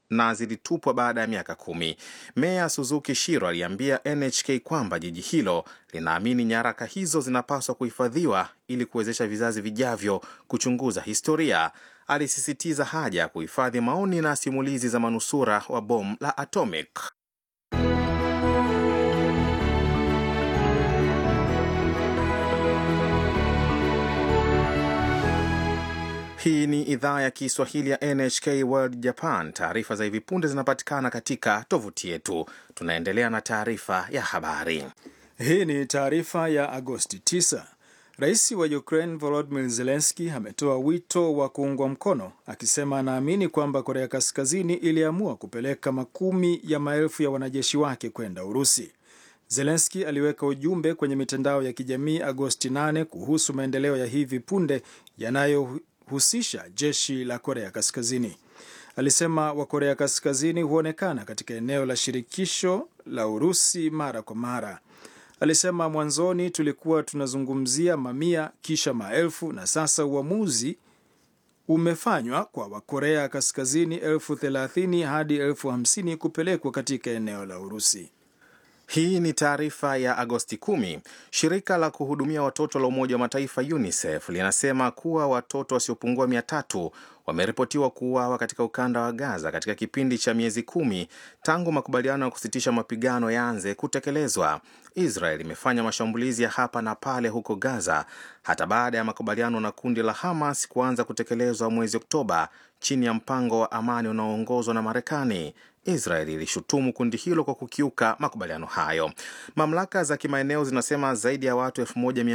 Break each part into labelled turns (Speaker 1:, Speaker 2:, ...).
Speaker 1: na zilitupwa baada ya miaka kumi. Meya Suzuki Shiro aliambia NHK kwamba jiji hilo linaamini nyaraka hizo zinapaswa kuhifadhiwa ili kuwezesha vizazi vijavyo kuchunguza historia. Alisisitiza haja ya kuhifadhi maoni na simulizi za manusura wa bomu la atomic. Hii ni idhaa ya Kiswahili ya NHK World Japan. Taarifa za hivi punde zinapatikana katika tovuti yetu. Tunaendelea na taarifa ya habari.
Speaker 2: Hii ni taarifa ya Agosti 9. Rais wa Ukraine Volodymyr Zelensky ametoa wito wa kuungwa mkono, akisema anaamini kwamba Korea Kaskazini iliamua kupeleka makumi ya maelfu ya wanajeshi wake kwenda Urusi. Zelensky aliweka ujumbe kwenye mitandao ya kijamii Agosti 8 kuhusu maendeleo ya hivi punde yanayo husisha jeshi la Korea Kaskazini. Alisema Wakorea Kaskazini huonekana katika eneo la shirikisho la Urusi mara kwa mara. Alisema mwanzoni tulikuwa tunazungumzia mamia, kisha maelfu, na sasa uamuzi umefanywa kwa Wakorea Kaskazini elfu thelathini hadi elfu hamsini kupelekwa katika eneo la Urusi.
Speaker 1: Hii ni taarifa ya Agosti 10. Shirika la kuhudumia watoto la Umoja wa Mataifa UNICEF linasema kuwa watoto wasiopungua mia tatu wameripotiwa kuuawa katika ukanda wa Gaza katika kipindi cha miezi kumi tangu makubaliano ya kusitisha mapigano yaanze kutekelezwa. Israel imefanya mashambulizi ya hapa na pale huko Gaza hata baada ya makubaliano na kundi la Hamas kuanza kutekelezwa mwezi Oktoba chini ya mpango wa amani unaoongozwa na Marekani. Israel ilishutumu kundi hilo kwa kukiuka makubaliano hayo. Mamlaka za kimaeneo zinasema zaidi ya watu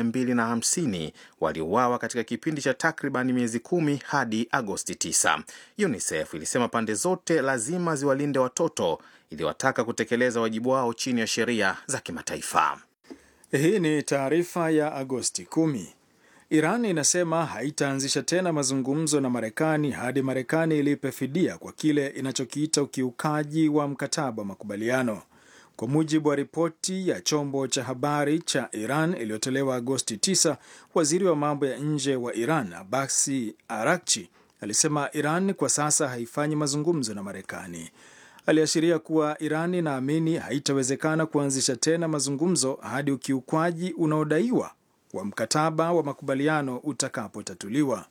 Speaker 1: 1250 waliuawa katika kipindi cha takriban miezi kumi hadi Agosti 9. UNICEF ilisema pande zote lazima ziwalinde watoto, iliwataka kutekeleza wajibu wao chini ya sheria za kimataifa.
Speaker 2: Hii ni taarifa ya Agosti 10. Iran inasema haitaanzisha tena mazungumzo na Marekani hadi Marekani ilipe fidia kwa kile inachokiita ukiukaji wa mkataba wa makubaliano. Kwa mujibu wa ripoti ya chombo cha habari cha Iran iliyotolewa Agosti 9, waziri wa mambo ya nje wa Iran Abasi Arakchi alisema Iran kwa sasa haifanyi mazungumzo na Marekani. Aliashiria kuwa Iran inaamini haitawezekana kuanzisha tena mazungumzo hadi ukiukwaji unaodaiwa wa mkataba wa makubaliano utakapotatuliwa.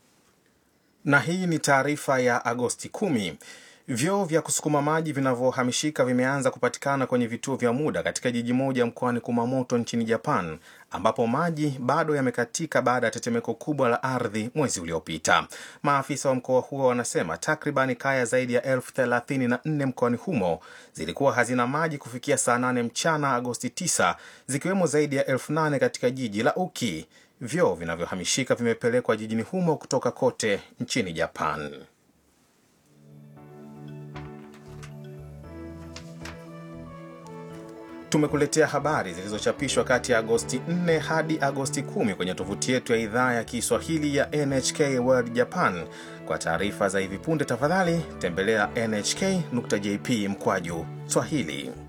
Speaker 1: Na hii ni taarifa ya Agosti 10. Vyoo vya kusukuma maji vinavyohamishika vimeanza kupatikana kwenye vituo vya muda katika jiji moja mkoani Kumamoto nchini Japan, ambapo maji bado yamekatika baada ya tetemeko kubwa la ardhi mwezi uliopita. Maafisa wa mkoa huo wanasema takribani kaya zaidi ya elfu thelathini na nne mkoani humo zilikuwa hazina maji kufikia saa 8 mchana Agosti 9, zikiwemo zaidi ya elfu nane katika jiji la Uki. Vyoo vinavyohamishika vimepelekwa jijini humo kutoka kote nchini Japan. Tumekuletea habari zilizochapishwa kati ya Agosti 4 hadi Agosti 10 kwenye tovuti yetu ya idhaa ya Kiswahili ya NHK World Japan. Kwa taarifa za hivi punde, tafadhali tembelea nhk.jp mkwaju Swahili.